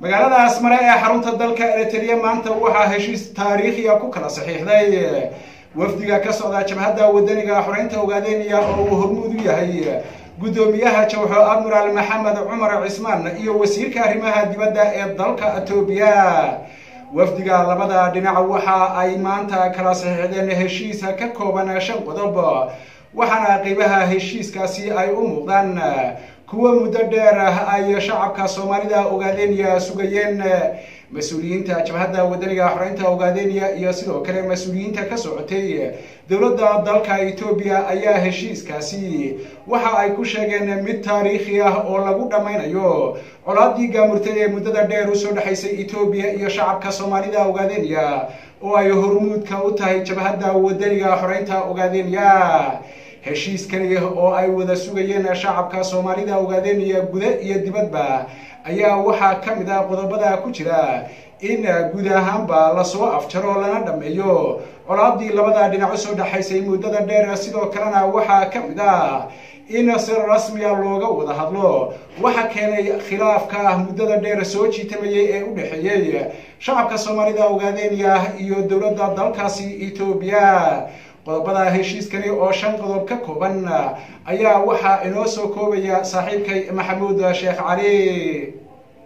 magaalada asmare ee xarunta dalka eritrea maanta waxaa heshiis taariikhiya ku kala saxiixday wafdiga ka socda jabhadda wadaniga xoreynta ogaadeenaya oo uu hormuud u yahay guddoomiyaha jawxo admiraal maxamed cumar cismaan iyo wasiirka arrimaha dibadda ee dalka etoobiya wafdiga labada dhinac waxa ay maanta kala saxiixdeen heshiisa ka kooban shan qodob waxaana qeybaha heshiiskaasi ay u muuqdaan kuwa muddo dheer ay shacabka soomaalida ogaadeenaya sugayeen mas-uuliyiinta jabhadda wadaniga xoreynta ogaadeenaya iyo sidoo kale mas-uuliyiinta ka socotay dowladda dalka etoobiya ayaa heshiiskaasi waxa ay ku sheegeen mid taariikhi ah oo lagu dhammaynayo colaadii gaamurtay ee muddada dheer usoo dhexaysay etoobiya iyo shacabka soomaalida ogaadeenaya oo ay hormuudka u tahay jabhadda wadaniga xoreynta ogaadeenaya heshiiskani oo ay wada sugayeen shacabka soomaalida ogaadeenaya guda iyo dibadba ayaa waxaa ka mid ah qodobada ku jira in guud ahaanba lasoo afjaro lana dhammeeyo colaadii labada dhinac usoo dhexaysay muddada dheer sidoo kalena waxaa ka mid ah in si rasmiya looga wada hadlo waxa keenay khilaafka muddada dheer soo jiitamayay ee u dhexeeyey shacabka soomaalida ogaadeenaya iyo dowladda dalkaasi etoobiya qodobada heshiiskani oo shan qodob ka kooban ayaa waxaa inoo soo koobaya saaxiibkay maxamuud sheekh cali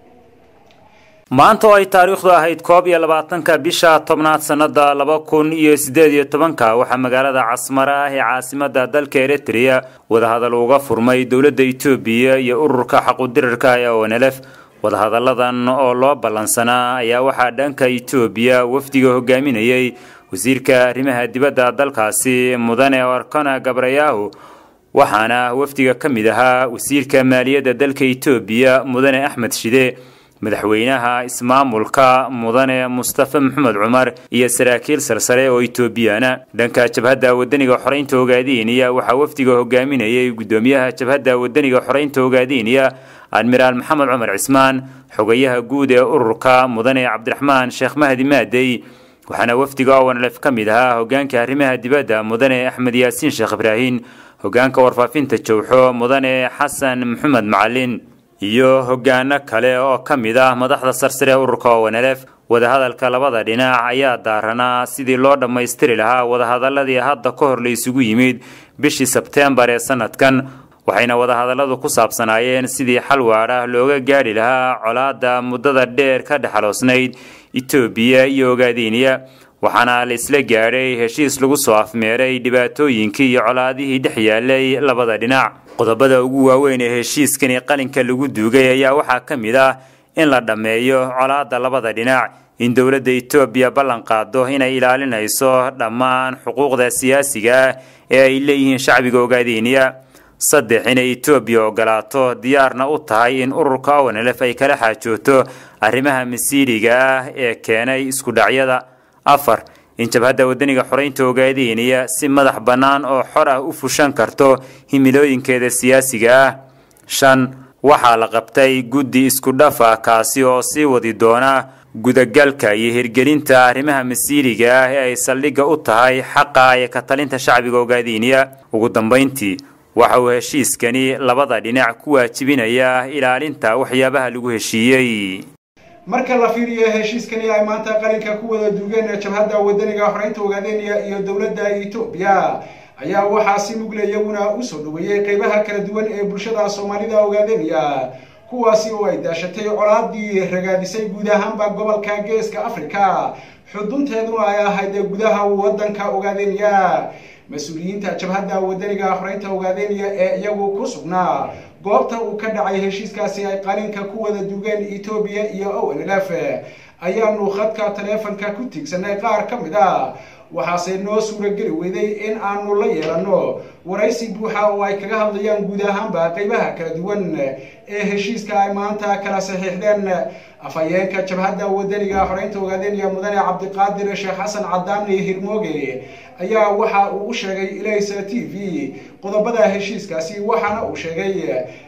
maanta oo ay taariikhdu ahayd koob iyo labaatanka bisha tobnaad sannada laba kun iyo siddeed iyo tobanka waxaa magaalada casmare ah ee caasimada dalka eritrea wadahadal uga furmay dowladda etoobiya iyo ururka xaqudirarka ee onelef wadahadalladan oo loo ballansanaa ayaa waxaa dhanka etoobiya wafdiga hogaaminayay wasiirka arrimaha dibadda dalkaasi mudane arkana gabrayahu waxaana wafdiga ka mid ahaa wasiirka maaliyadda dalka etoobiya mudane axmed shide madaxweynaha ismaamulka mudane mustafa maxamed cumar iyo saraakiil sarsare oo etoobiyana dhanka jabhadda wadaniga xoreynta ogaadeniya waxaa wafdiga hogaaminayay guddoomiyaha jabhadda wadaniga xoreynta ogaadeniya admiraal maxamed cumar cismaan xogayaha guud ee ururka mudane cabdiraxmaan sheekh mahdi maadey waxaana wafdiga owanlef ka mid ahaa hogaanka arrimaha dibadda mudane axmed yaasiin sheekh ibraahin hogaanka warfaafinta jowxo mudane xasan maxamed macalin iyo hogaano kale oo ka mid ah madaxda sarsare ee ururka owanlef wadahadalka labada dhinac ayaa daaranaa sidii loo dhammaystiri lahaa wadahadaladii hadda ka hor la isugu yimid bishii sebteembar ee sanadkan waxayna wadahadalladu ku saabsanaayeen sidii xal waadh ah looga gaadhi lahaa colaadda muddada dheer ka dhexaloosnayd etoobiya iyo ogaadeniya waxaana la isla gaadhay heshiis lagu soo afmeeray dhibaatooyinkii iyo colaadihii dhex yaalay labada dhinac qodobada ugu waaweyn ee heshiiskani qalinka lagu duugay ayaa waxaa ka mid ah in la dhammeeyo colaadda labada dhinac in dowladda etoobiya ballan qaado inay ilaalinayso dhammaan xuquuqda siyaasiga ah ee ay leeyihiin shacbiga ogaadeniya saddex inay etoobiya ogolaato diyaarna u tahay in ururka ownlef ay kala xaajooto arrimaha masiiriga ah ee keenay isku dhacyada afar in jabhadda wadaniga xoreynta ogaadeniya si madax bannaan oo xor ah u fushan karto himilooyinkeeda siyaasiga ah shan waxaa la qabtay guddi isku dhaf ah kaasi oo sii wadi doona gudagalka iyo hirgelinta arrimaha masiiriga ah ee ay saldhigga u tahay xaqa iyo ka talinta shacbiga ogaadeniya ugu dambayntii waxa uu heshiiskani labada dhinac ku waajibinayaa ilaalinta waxyaabaha lagu heshiiyey marka la fiiriyo heshiiskani ay maanta qalinka ku wada duugeen jabhadda wadaniga xoreynta ogaadeniya iyo dowladda etoobiya ayaa waxaa si mugle iyaguna usoo dhaweeyey qeybaha kala duwan ee bulshada soomaalida ogaadeniya kuwaasi oo ay daashatay colaadii ragaadisay guud ahaanba gobolka geeska africa xudunteeduna ay ahayd gudaha wadanka ogaadeniya mas-uuliyiinta jabhadda wadaniga xoreynta ogaadeniya ee iyagu ku sugnaa goobta uu ka dhacay heshiiskaasi ay qalinka ku wada duugeen etoobiya iyo onlf ayaanu khadka taleefonka ku tiigsanay qaar ka mid a waxaase noo suurageli weyday in aanu la yeelano waraysi buuxa oo ay kaga hadlayaan guud ahaanba qeybaha kala duwan ee heshiiska ay maanta kala saxiixdeen afhayeenka jabhadda wadaniga xoreynta ogaadeniya mudane cabdiqaadir sheekh xasan cadaani hirmooge ayaa waxa uu u sheegay ilaysa t v qodobada heshiiskaasi waxaana uu sheegay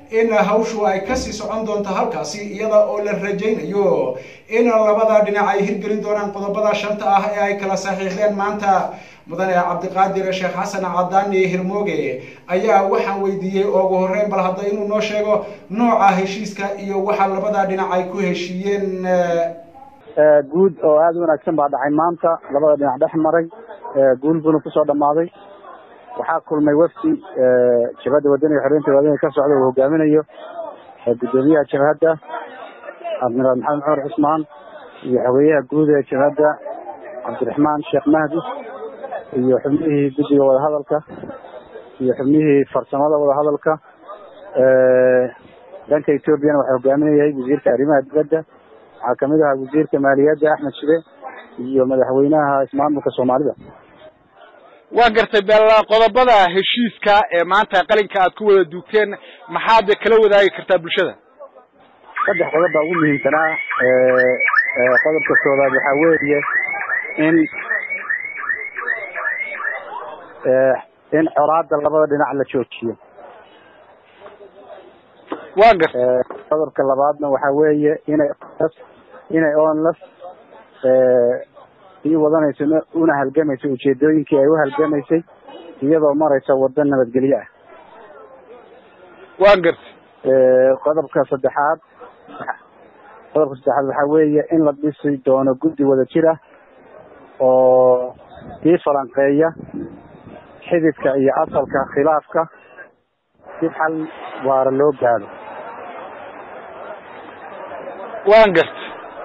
in hawshu ay kasii socon doonto halkaasi iyada oo la rajaynayo in labada dhinac ay hirgelin doonaan qodobada shanta ah ee ay kala saxiixdeen maanta mudane cabdiqaadir sheekh xasan cadaani hirmooge ayaa waxaan weydiiyey ugu horeyn bal hadda inuu noo sheego nooca heshiiska iyo waxa labada dhinac ay ku heshiiyeen guud oo aada u wanaagsan baa dhacay maanta labada dhinac dhex maray guul buna kusoo dhamaaday waxaa kulmay wafdi jabhadda wadaniga xoreynta wadaniga ka socda uu hogaaminayo guddoomiyaha jabhadda admiraal maxamed cumar cusmaan iyo xogeyaha guud ee jabhadda cabdiraxmaan sheekh mahdi iyo xubnihii guddiga wadahadalka iyo xubnihii farsamada wadahadalka dhanka ethoobiana waxaa hogaaminayahay wasiirka arrimaha dibadda waxaa kamid ahaa wasiirka maaliyadda axmed shide iyo madaxweynaha ismaamulka soomaalida waa gartay bel qodobada heshiiska ee maanta qalinka aad ku wada duugteen maxaad kala wadaagi kartaa bulshada saddex qodob baa ugu muhiimsanaa qodobka koowaad waxaa weeye in in coraada labada dhinac la joojiyo waa gartay qodobka labaadna waxaa weeye inay inay onlas sii wadanayso una halgamayso ujeedooyinkii ay u halgamaysay iyadoo maraysa wado nabadgelyo ah waa gartay qodobka saddexaad qodobka saddexaad waxaa weeye in la dhisi doono guddi wada jir ah oo sii falanqeeya xididka iyo asalka khilaafka si xal waara loo gaado waan gartay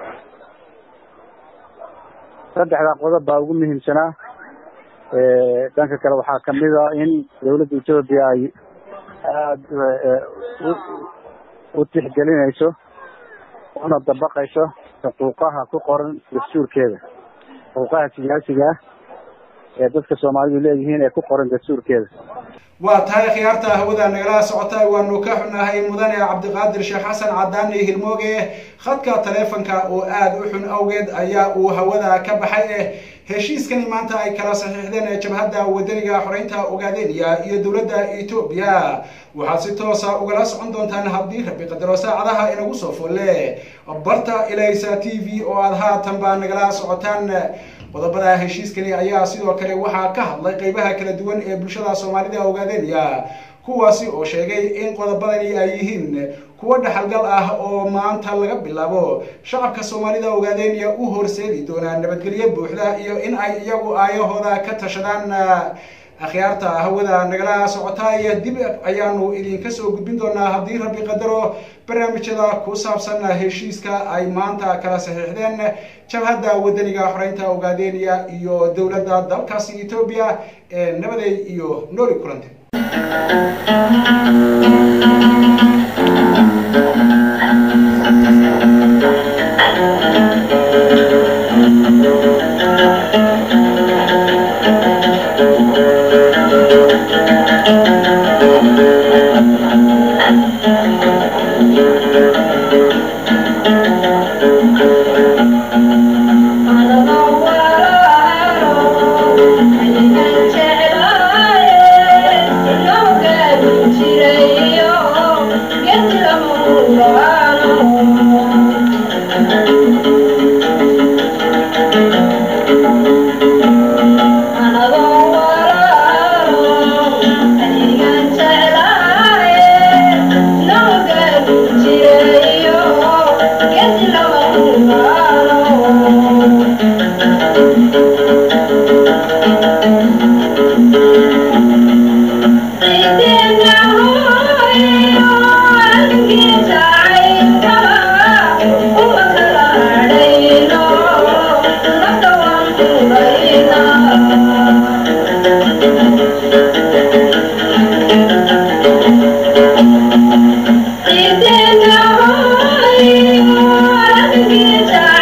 saddexdaa qodob baa ugu muhiimsanaa dhanka kale waxaa kamid a in dawladda etoobiya ay aada u tixgelinayso una dabaqayso xuquuqaha ku qoran dastuurkeeda xuquuqaha siyaasiga ah ee dadka soomaalidu leeyihiin ee ku qoran dastuurkeeda waa tahay khiyaarta hawada nagala socota waanu ka xunahay mudane cabdiqaadir sheekh xasan cadaani hilmooge khadka taleefonka oo aada u xun awgeed ayaa uu hawada ka baxay eh heshiiskani maanta ay kala saxiixdeen jabhadda wadaniga xoreynta ogaadeniya iyo dowladda etoobiya waxaad si toosa ugala socon doontaan haddii rabi qadaro saacadaha inagu soo folle barta ilaysa t v oo aada haatanba nagala socotaan qodobada heshiiskani ayaa sidoo kale waxaa ka hadlay qeybaha kala duwan ee bulshada soomaalida ogaadeenaya kuwaasi oo sheegay in qodobadani ay yihiin kuwo dhaxalgal ah oo maanta laga bilaabo shacabka soomaalida ogaadeenaya u horseedi doonaa nabadgelyo buuxda iyo in ay iyagu aayahooda ka tashadaan akhyaarta hawada nagala socotaay dib ayaanu idinka soo gudbin doonaa haddii rabbi qadaro barnaamijyada ku saabsan heshiiska ay maanta kala saxiixdeen jabhadda wadaniga xoreynta ogaadeniya iyo dowladda dalkaasi etoobiya ee nabaday iyo nooli kulante Thank you.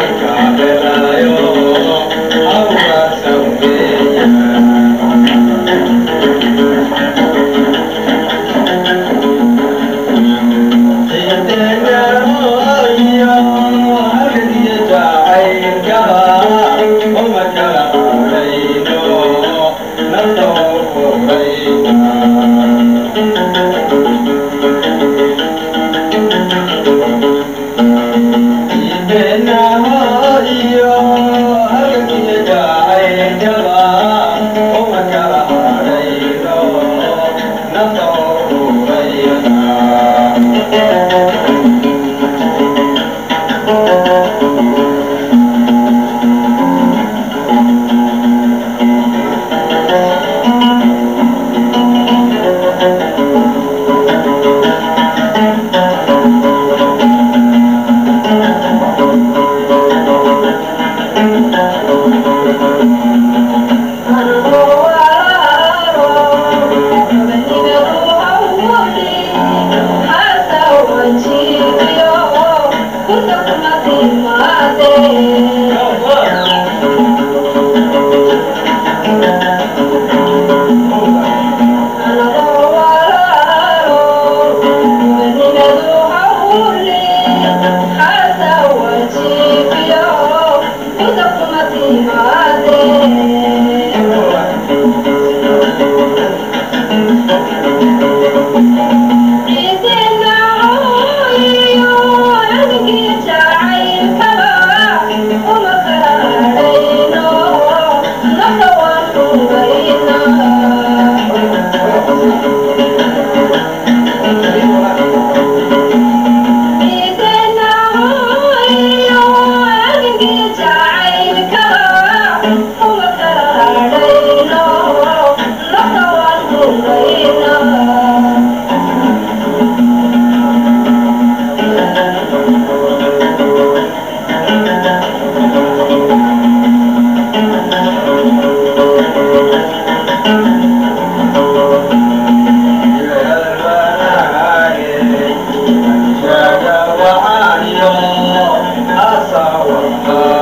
Thank you.